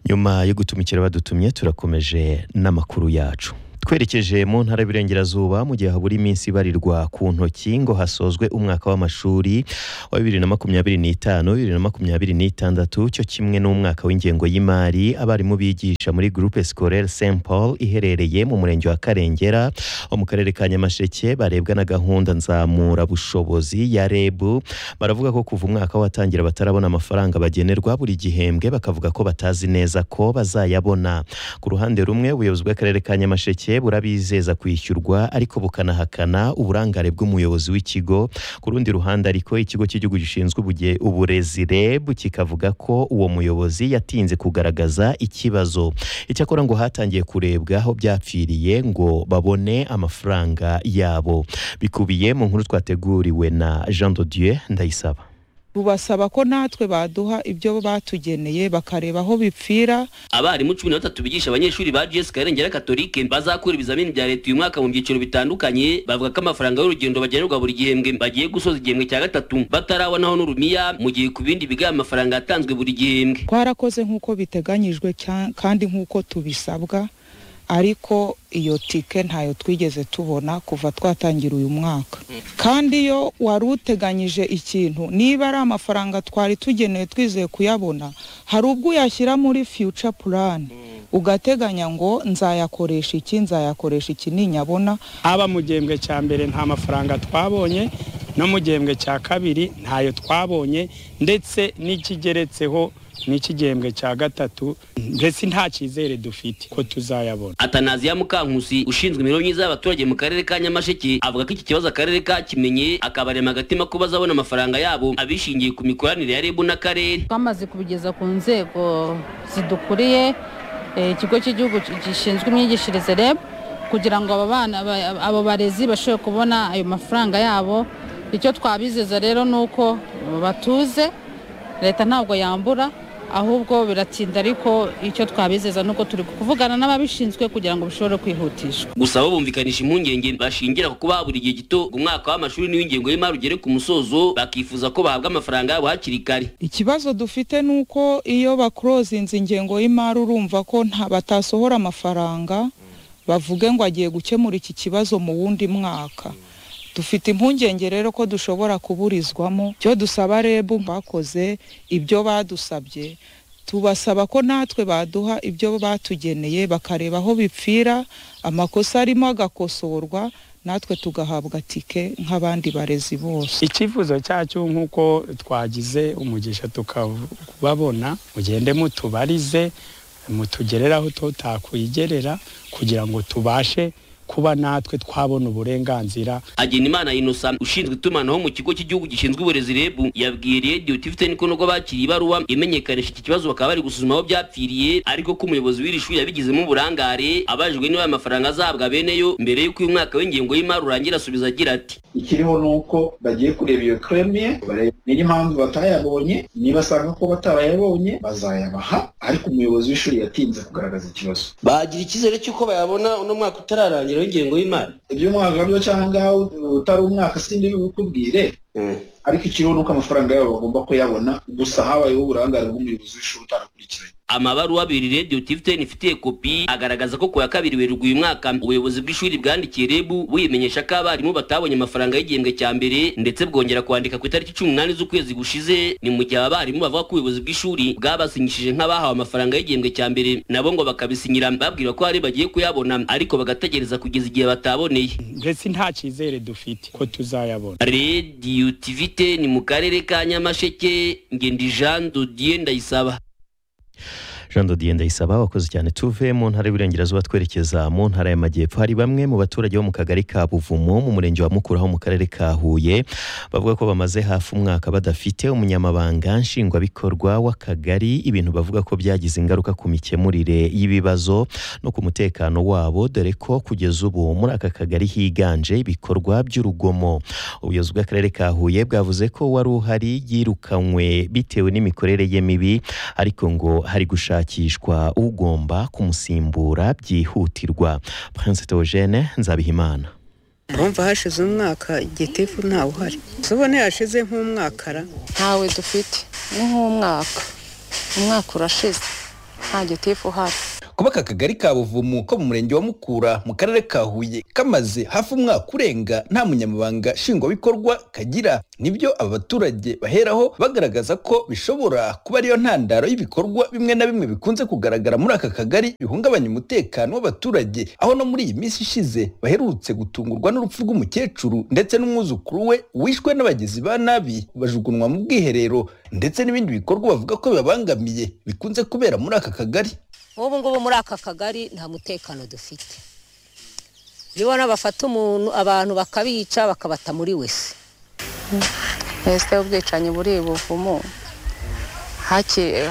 nyuma yo gutumikira badutumye turakomeje n'amakuru yacu twerekeje mu ntara y'Iburengerazuba mu gihe habura iminsi ibarirwa ku ntoki ngo hasozwe umwaka w'amashuri wa bibiri na makumyabiri n'itanu bibiri na makumyabiri n'itandatu cyo kimwe n'umwaka w'ingengo y'imari abarimu bigisha muri Groupe Scolaire Saint Paul iherereye mu murenge wa Karengera wo mu karere ka Nyamasheke barebwa na gahunda nzamura bushobozi ya REB baravuga ko kuva umwaka watangira batarabona amafaranga bagenerwa buri gihembwe bakavuga ko batazi neza ko bazayabona ku ruhande rumwe ubuyobozi bw'akarere ka Nyamasheke burabizeza kwishyurwa ariko bukanahakana uburangare bw'umuyobozi w'ikigo ku rundi ruhande ariko ikigo cy'igihugu gishinzwe uburezi REB kikavuga ko uwo muyobozi yatinze kugaragaza ikibazo icyakora ngo hatangiye kurebwa aho byapfiriye ngo babone amafaranga yabo bikubiye mu nkuru twateguriwe na Jean de Dieu Ndayisaba bubasaba ko natwe baduha ibyo batugeneye bakareba aho bipfira abarimu cumi na batatu bigisha abanyeshuri ba gs karengera katolike bazakura ibizamini bya leta uyu mwaka mu byiciro bitandukanye bavuga ko amafaranga y'urugendo bagenerwa buri gihembwe bagiye gusoza igihembwe cya gatatu batarabonaho n'urumiya mu gihe ku bindi biga amafaranga yatanzwe buri gihembwe twarakoze nk'uko biteganyijwe kandi nk'uko tubisabwa ariko iyo tike ntayo twigeze tubona kuva twatangira uyu mwaka kandi iyo wari uteganyije ikintu niba ari amafaranga twari tugenewe twizeye kuyabona hari ubwo uyashyira muri future plan ugateganya ngo nzayakoresha iki nzayakoresha iki ninyabona haba mu gihembwe cya mbere nta mafaranga twabonye no mu gihembwe cya kabiri ntayo twabonye ndetse n'ikigeretseho n'iki gihembwe cya gatatu mbese nta cyizere dufite ko tuzayabona atanaziya mukankusi ushinzwe imibereho myiza y'abaturage mu karere ka nyamasheke avuga ko iki kibazo akarere kakimenye akabarema agatima ko bazabona amafaranga yabo abishingiye ku mikoranire ya reb n'akarere twamaze kubigeza ku nzego zidukuriye ikigo cy'igihugu gishinzwe imyigishirize reb kugira ngo aba bana abo barezi bashobore kubona ayo mafaranga yabo icyo twabizeza rero ni uko batuze leta ntabwo yambura ahubwo biratinda ariko icyo twabizeza nuko turi kuvugana n'ababishinzwe kugira ngo bishobore kwihutishwa gusa bo bumvikanisha impungenge bashingira ku kuba buri gihe gito umwaka w'amashuri n'uw'ingengo y'imari ugere ku musozo bakifuza ko bahabwa amafaranga yabo hakiri kare ikibazo dufite ni uko iyo bakorozinze ingengo y'imari urumva ko batasohora amafaranga bavuge ngo agiye gukemura iki kibazo mu wundi mwaka dufite impungenge rero ko dushobora kuburizwamo icyo dusaba rebu bakoze ibyo badusabye tubasaba ko natwe baduha ibyo batugeneye bakareba aho bipfira amakosa arimo agakosorwa natwe tugahabwa tike nk'abandi barezi bose icyifuzo cyacu nk'uko twagize umugisha tukababona mugende mutubarize mutugereraho tutakwigerera kugira ngo tubashe kuba natwe twabona uburenganzira Hagenimana Innocent ushinzwe itumanaho mu kigo cy'igihugu gishinzwe uburezi REB yabwiye Radio TV ko nubwo bakiriye ibaruwa imenyekanisha iki kibazo bakaba bari gusuzuma aho byapfiriye ariko ko umuyobozi w'iri shuri yabigizemo uburangare abajijwe niba aya mafaranga azahabwa bene yo mbere y'uko uyu mwaka w'ingengo y'imari urangira asubiza agira ati ikiriho ni uko bagiye kureba iyo kremiye niyo mpamvu batayabonye nibasanga ko batarayabonye bazayabaha ariko umuyobozi w'ishuri yatinze kugaragaza ikibazo bagira icyizere cy'uko bayabona uno mwaka utararangira w'ingengo y'imari ibyo mwaka byo cyangwa utari umwaka sindi bikubwire ariko ikiriho ni uko amafaranga yabo bagomba kuyabona gusa habayeho uburangare bw'umuyobozi w'ishuri utarakurikiranye amabaruwa abiri radiyo tivuteni ifitiye kopi agaragaza ko ku ya kabiri werurwa uyu mwaka ubuyobozi bw'ishuri bwandikiye rebu buyimenyesha ko abarimu batabonye amafaranga y'igihembwe cya mbere ndetse bwongera kwandika ku itariki cumi n'umunani z'ukwezi gushize ni mu gihe abarimu bavuga ko ubuyobozi bw'ishuri bwabasinyishije nk'abahawe amafaranga y'igihembwe cya mbere nabo ngo bakabisinyira babwira ko hari bagiye kuyabona ariko bagategereza kugeza igihe bataboneye mbese nta cyizere dufite ko tuzayabona radiyo tivuteni mu karere ka nyamasheke ngendi jean dodiye ndayisaba jean dodiye ndayisaba wakoze cyane tuve mu ntara y'uburengerazuba twerekeza mu ntara y'amajyepfo hari bamwe mu baturage bo mu kagari ka buvumo mu murenge wa mukura ho mu karere ka huye bavuga ko bamaze hafi umwaka badafite umunyamabanga nshingwabikorwa w'akagari ibintu bavuga ko byagize ingaruka ku mikemurire y'ibibazo no ku mutekano wabo dore ko kugeza ubu muri aka kagari higanje ibikorwa by'urugomo ubuyobozi bw'akarere ka huye bwavuze ko wari uhari yirukanywe bitewe n'imikorere ye mibi ariko ngo hari gushaka gushakishwa ugomba kumusimbura byihutirwa Prince Theogene Nzabihimana urumva hashize umwaka igitifu ntawe uhari tubone yashize nk'umwakara ntawe dufite ni nk'umwaka umwaka urashize nta gitifu uhari kuba aka kagari ka buvumo ko mu murenge wa mukura mu karere ka huye kamaze hafi umwaka urenga nta munyamabanga nshingwabikorwa kagira nibyo aba baturage baheraho bagaragaza ko bishobora kuba ariyo ntandaro y'ibikorwa bimwe na bimwe bikunze kugaragara muri aka kagari bihungabanya umutekano w'abaturage aho no muri iyi minsi ishize baherutse gutungurwa n'urupfu rw'umukecuru ndetse n'umwuzukuru we wishwe n'abagizi ba nabi bajugunwa mu bwiherero ndetse n'ibindi bikorwa bavuga ko bibabangamiye bikunze kubera muri aka kagari nk'ubu ngubu muri aka kagari nta mutekano dufite urabona bafata umuntu abantu bakabica bakabata muri wese minisiteri y'ubwicanyi buri buvumo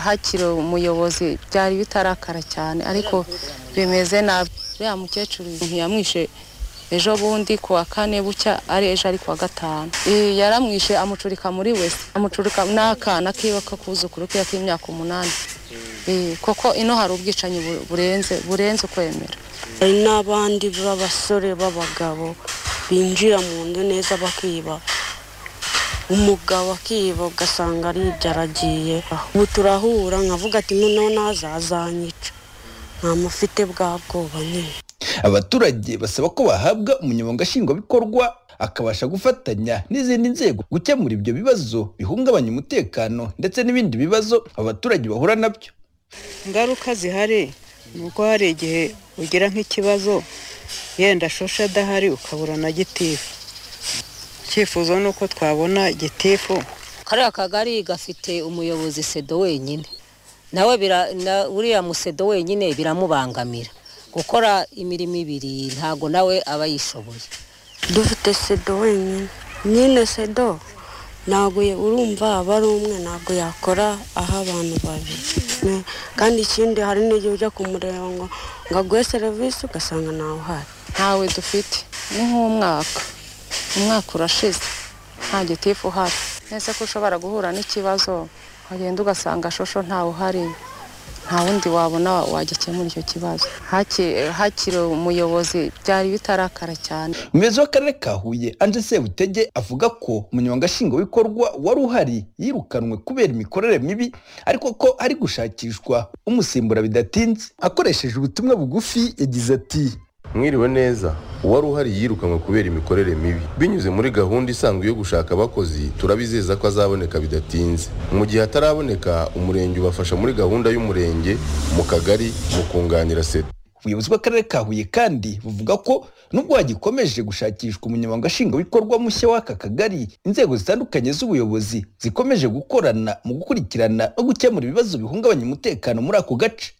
hakiri umuyobozi byari bitarakara cyane ariko bimeze nabi uriya mukecuru ntiyamwishe ejo bundi ku wa kane bucya ari ejo ari ku wa gatanu yaramwishe amucurika muri wese amucurika n'akana kiwe k'akuzukuru ke k'imyaka umunani kuko ino hari ubwicanyi burenze burenze ukwemera hari n'abandi b'abasore b'abagabo binjira mu nzu neza bakiba umugabo akiba ugasanga aribyo aragiye ubu turahura nkavuga ati noneho nazazanyica ntamufite bwa bwoba nyine abaturage basaba ko bahabwa umunyamabanga nshingwabikorwa akabasha gufatanya n'izindi nzego gukemura ibyo bibazo bihungabanya umutekano ndetse n'ibindi bibazo abaturage bahura nabyo ingaruka zihari ni uko hari igihe ugira nk'ikibazo yenda shosha adahari ukabura na gitifu icyifuzo ni uko twabona gitifu kariya kagari gafite umuyobozi sedo wenyine nawe uriya musedo wenyine biramubangamira gukora imirimo ibiri ntago nawe aba yishoboye dufite sedo wenyine nyine sedo ntabwo urumva aba ari umwe ntabwo yakora aho abantu babiri kandi ikindi hari n'igihe ujya kumureba ngo ngo aguhe serivisi ugasanga ntawe uhari ntawe dufite ni nk'umwaka umwaka urashize nta gitifu uhari nese ko ushobora guhura n'ikibazo wagenda ugasanga shosho ntawe uhari nta wundi wabona wagikemura icyo kibazo hakiri umuyobozi byari bitarakara cyane umuyobozi w'akarere ka huye anje sebutege avuga ko umunyamabanga nshingwabikorwa wari uhari yirukanwe kubera imikorere mibi ariko ko ari gushakishwa umusimbura bidatinze akoresheje ubutumwa bugufi yagize ati mwiriwe neza uwari uhari yirukanwe kubera imikorere mibi binyuze muri gahunda isanzwe yo gushaka abakozi turabizeza ko azaboneka bidatinze mu gihe ataraboneka umurenge ubafasha muri gahunda y'umurenge mu kagari mu kunganira seta ubuyobozi bw'akarere ka huye kandi buvuga ko nubwo hagikomeje gushakishwa umunyamabanga nshingwabikorwa mushya w'aka kagari inzego zitandukanye z'ubuyobozi zikomeje gukorana mu gukurikirana no gukemura ibibazo bihungabanya umutekano muri ako gace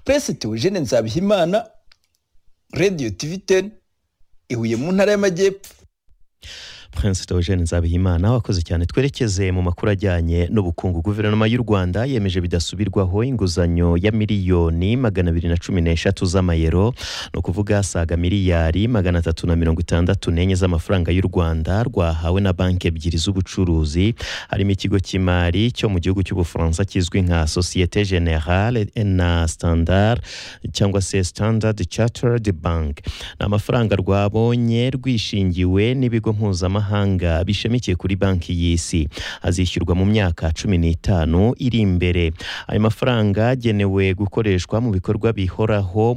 perezida eugene nzabihimana radiyo tivi teni ihuye mu ntara y'amajyepfo Prince Eugene Nzabihimana wakoze cyane twerekeze mu makuru ajyanye n'ubukungu guverinoma y'u Rwanda yemeje bidasubirwaho inguzanyo ya miliyoni magana abiri na cumi n'eshatu z'amayero ni ukuvuga asaga miliyari magana atatu na mirongo itandatu n'enye z'amafaranga y'u Rwanda rwahawe na banki ebyiri z'ubucuruzi harimo ikigo cy'imari cyo mu gihugu cy'ubufaransa kizwi nka Societe Generale na Standard cyangwa se Standard Chartered Bank ni amafaranga rwabonye rwishingiwe n'ibigo mpuzamahanga mpuzamahanga bishamikiye kuri banki y'isi azishyurwa mu myaka cumi n'itanu iri imbere ayo mafaranga agenewe gukoreshwa mu bikorwa bihoraho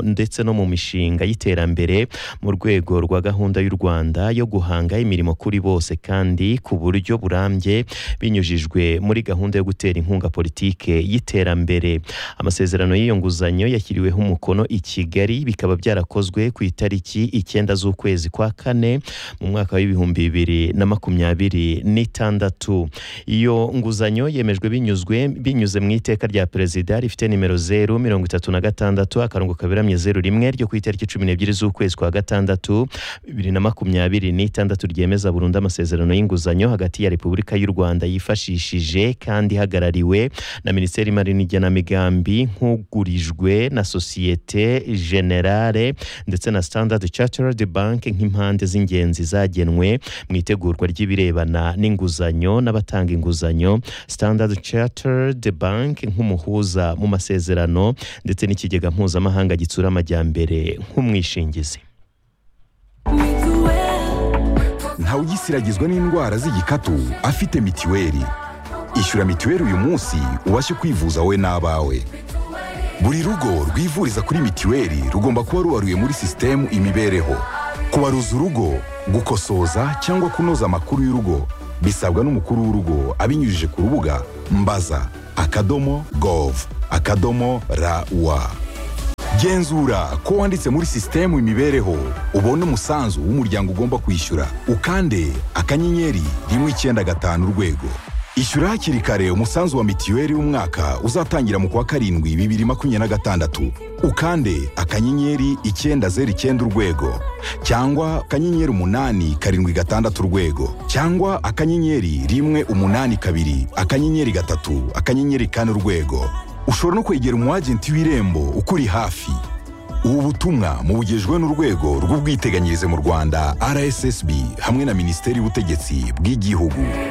ndetse no mu mishinga y'iterambere mu rwego rwa gahunda y'u rwanda yo guhanga imirimo kuri bose kandi ku buryo burambye binyujijwe muri gahunda yo gutera inkunga politike y'iterambere amasezerano y'iyo nguzanyo yashyiriweho umukono i kigali bikaba byarakozwe ku itariki icyenda z'ukwezi kwa kane mu mwaka w'ibihumbi bibiri na makumyabiri n'itandatu iyo nguzanyo yemejwe binyuzwe binyuze mu iteka rya perezida rifite nimero zeru mirongo itatu na gatandatu akarongo kaberamye zeru rimwe ryo ku itariki cumi n'ebyiri z'ukwezi kwa gatandatu bibiri na makumyabiri n'itandatu ryemeza burundu amasezerano y'inguzanyo hagati ya repubulika y'u rwanda yifashishije kandi ihagarariwe na minisiteri y'imari n'igenamigambi nk'ugurijwe na sosiyete generale ndetse na standard chartered bank nk'impande z'ingenzi zagenwe mu itegurwa ry'ibirebana n'inguzanyo n'abatanga inguzanyo standard chartered bank nk'umuhuza mu masezerano ndetse n'ikigega mpuzamahanga gitsura amajyambere nk'umwishingizi ntawe ugisiragizwa n'indwara z'igikatu afite mitiweli ishyura mitiweli uyu munsi ubashe kwivuza we n'abawe buri rugo rwivuriza kuri mitiweli rugomba kuba ruwaruye muri sisitemu imibereho kubaruza urugo gukosoza cyangwa kunoza amakuru y'urugo bisabwa n'umukuru w'urugo abinyujije ku rubuga mbaza akadomo gov akadomo rawa genzura ko wanditse muri sisitemu imibereho ubone umusanzu w'umuryango ugomba kwishyura ukande akanyenyeri rimwe icyenda gatanu urwego ishyura hakiri kare umusanzu wa mitiweli w'umwaka uzatangira mu kwa karindwi bibiri makumyabiri na gatandatu ukande akanyenyeri icyenda zeru icyenda urwego cyangwa akanyenyeri umunani karindwi gatandatu urwego cyangwa akanyenyeri rimwe umunani kabiri akanyenyeri gatatu akanyenyeri kane urwego ushobora no kwegera umu agenti w'irembo ukuri hafi ubu butumwa mubugejwe n'urwego rw'ubwiteganyirize mu rwanda rssb hamwe na minisiteri y'ubutegetsi bw'igihugu